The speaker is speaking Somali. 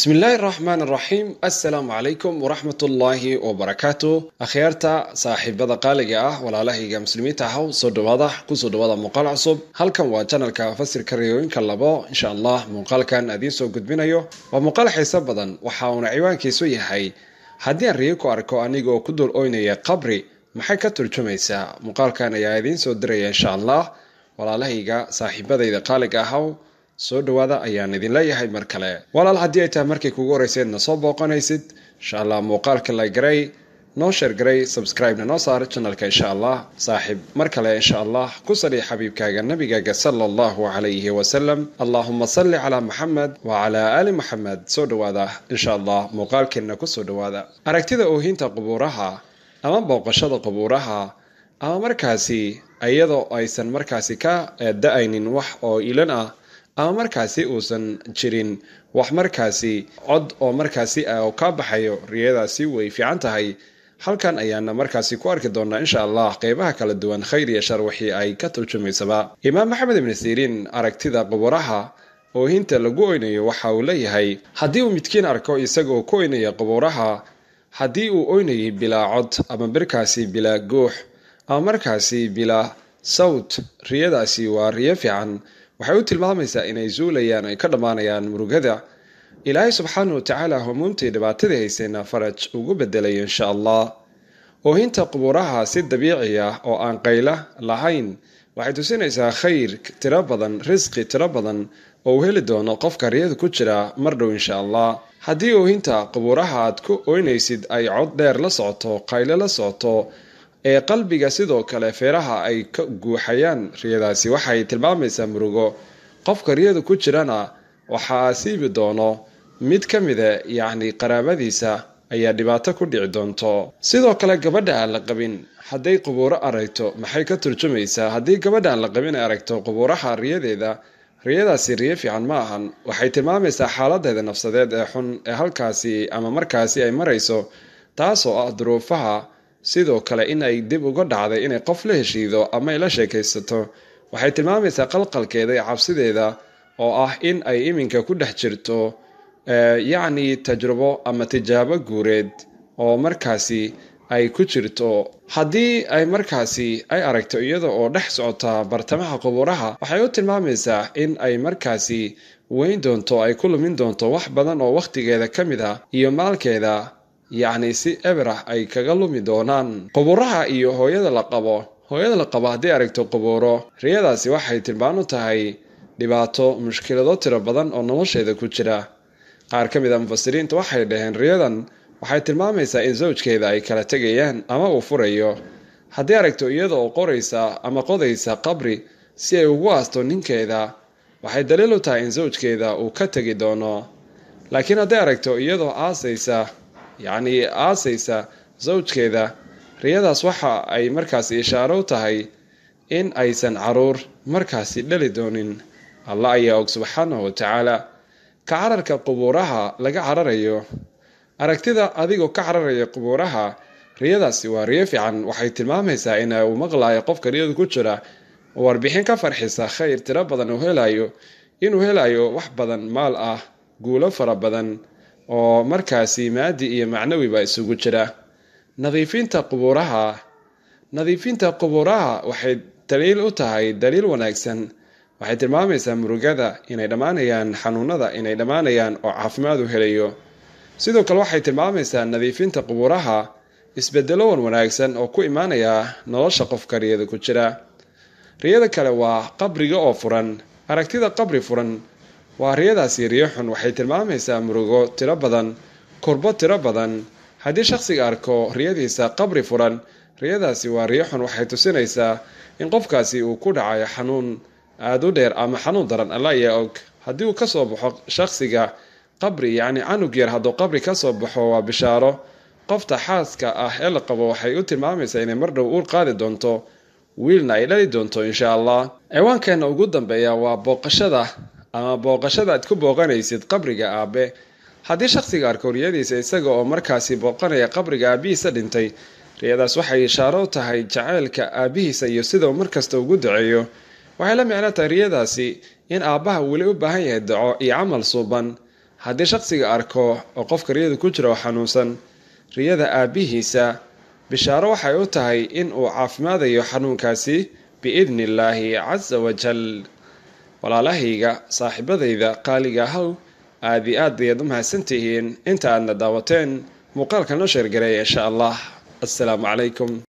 bismi illaahi raxmaan raxiim assalaamu calaykum waraxmat ullaahi wabarakaatu akhyaarta saaxiibada qaaliga ah walaalahayga muslimiinta ahow soo dhawaada kusoo dhawaada muuqaal cusub halkan waa janalka fasirka riyooyinka labo insha allah muuqaalkan adiin soo gudbinayo waa muuqaal xiiso badan waxa uuna ciwaankiisu yahay haddii aan riyo ku arko anigoo ku dul oynaya qabri maxay ka turjumaysaa muuqaalkan ayaa idiin soo diraya insha allah walaalahayga saaxiibadayda qaaliga ahow soo dhawaada ayaan idin leeyahay mar kale walaal haddii ay tahay markay kugu horeyseedna soo booqanaysid insha allah muuqaalka la garay noo sheer garay subscribe-na noo saar janalka insha allah saaxiib mar kale insha allah ku sali xabiibkaaga nabigaaga sala allahu calayhi wasalam allahuma salli calaa maxamed wa calaa aali maxamed soo dhawaada insha allah muuqaalkeenna kusoo dhawaada aragtida oohinta qubuuraha ama booqashada qubuuraha ama markaasi iyadoo aysan markaasi ka da-aynin wax oo ilan ah ama markaasi uusan jirin wax markaasi cod oo markaasi oo ka baxayo riyadaasi way fiican tahay halkan ayaana markaasi ku arki doonaa insha allah qeybaha kala duwan khayr iyo shar wixii ay ka turjumaysaba imaam maxamed ibni siriin aragtida qubuuraha oohinta lagu oynayo waxa uu leeyahay haddii uu midkiin arko isagoo ku oynaya qubuuraha haddii uu oynayay bilaa cod ama markaasi bilaa guux ama markaasi bilaa sawt riyadaasi waa riyo fiican waxay u tilmaamaysaa inay zuulayaan ay ka dhammaanayaan murugada ilaahay subxaana wa tacaala humuumtii dhibaatadii haysayna faraj ugu bedelayo insha allah oohinta qubuuraha si dabiici ah oo aan qayla lahayn waxay tusinaysaa khayr tiro badan risqi tiro badan oo uu heli doono qofka riyada ku jira mar dhow insha allah haddii oohinta qubuuraha aad ku oynaysid ay cod dheer la socoto qayle la socoto ee qalbiga sidoo kale feeraha ay ka guuxayaan riyadaasi waxay tilmaamaysaa murugo qofka riyada ku jirana waxaa asiibi doono mid ka mida yacni qaraabadiisa ayaa dhibaato ku dhici doonto sidoo kale gabadha aan la qabin hadday qubuuro aragto maxay ka turjumaysaa haddii gabadha aan la qabin ay aragto qubuuraha riyadeeda riyadaasi riyo fiican ma ahan waxay tilmaamaysaa xaaladeeda nafsadeed ee xun ee halkaasi ama markaasi ay marayso taasoo ah duruufaha sidoo kale in ay dib uga dhacday inay qof la heshiido ama ay la sheekaysato waxay tilmaamaysaa qalqalkeeda iyo cabsideeda oo ah in ay iminka ku dhex jirto yacni tajrubo ama tijaabo guureed oo markaasi ay ku jirto haddii ay markaasi ay aragto iyada oo dhex socota bartamaha qubuuraha waxay u tilmaamaysaa in ay markaasi weyn doonto ay ku lumin doonto wax badan oo wakhtigeeda ka mid ah iyo maalkeeda yacni si eberah ay kaga lumi doonaan qubuuraha iyo hooyada la qabo hooyada la qabo haddii aragto qubuuro riyadaasi waxay tilmaan u tahay dhibaato mushkilado tiro badan oo nolosheeda ku jira qaar ka mid a mufasiriinta waxay dhaheen riyadan waxay tilmaamaysaa in sawjkeeda ay kala tegayaan ama uu furayo haddii aragto iyada oo qoraysa ama qodaysa qabri si ay ugu aasto ninkeeda waxay daliil u tahay in sawjkeeda uu ka tegi doono laakiin hadday aragto iyadoo aasaysa yacni aasaysa sawjkeeda riyadaas waxa ay markaasi ishaaro u tahay in aysan caruur markaasi dhali doonin allah ayaa og subxaanahu wa tacaala ka cararka qubuuraha laga cararayo aragtida adigoo ka cararaya qubuuraha riyadaasi waa riyo fiican waxay tilmaamaysaa in uu maqlayo qofka riyadu ku jira warbixin ka farxisa khayr tiro badan uu helayo inuu helayo wax badan maal ah guulo fara badan oo markaasi maadi iyo macnawiba isugu jira nadiifinta qubuuraha nadiifinta qubuuraha waxay daliil u tahay daliil wanaagsan waxay tilmaamaysaa murugada inay dhammaanayaan xanuunada inay dhammaanayaan oo caafimaad u helayo sidoo kale waxay tilmaamaysaa nadiifinta qubuuraha isbedelo wan wanaagsan oo ku imaanaya nolosha qofka riyada ku jira riyada kale waa qabriga oo furan aragtida qabri furan waa riyadaasi riyo xun waxay tilmaamaysaa murugo tiro badan kurbo tiro badan haddii shaqsiga arko riyadiisa qabri furan riyadaasi waa riyo xun waxay tusinaysaa in qofkaasi uu ku dhacayo xanuun aada u dheer ama xanuun daran alla ayaa og haddii uu kasoo baxo shaqsiga qabri yacni canug yar hadduu qabri kasoo baxo waa bishaaro qofta xaaska ah ee la qabo waxay u tilmaamaysaa inay mar dhow uur qaadi doonto wiilna ay dhali doonto insha allah ciwaankeena ugu dambeeya waa booqashada ama booqashada aad ku booqanaysid qabriga aabe haddii shaqsiga arko riyadiisa isaga oo markaasi booqanaya qabriga aabihiisa dhintay riyadaas waxay ishaaro u tahay jacaylka aabihiisa iyo sidau markasta ugu duceeyo waxay la micno tahay riyadaasi in aabbaha weli u baahan yahay daco iyo camal suuban haddii shaqsiga arko oo qofka riyada ku jira oo xanuunsan riyada aabbihiisa bishaaro waxay u tahay in uu caafimaadayo xanuunkaasi biidni illaahi casa wajal walaalahayga saaxiibadayda qaaliga ahow aada iyo aad bayaad u mahadsantihiin inta aadna daawateen muuqaalka noo sheergareeya insha allah assalaamu calaykum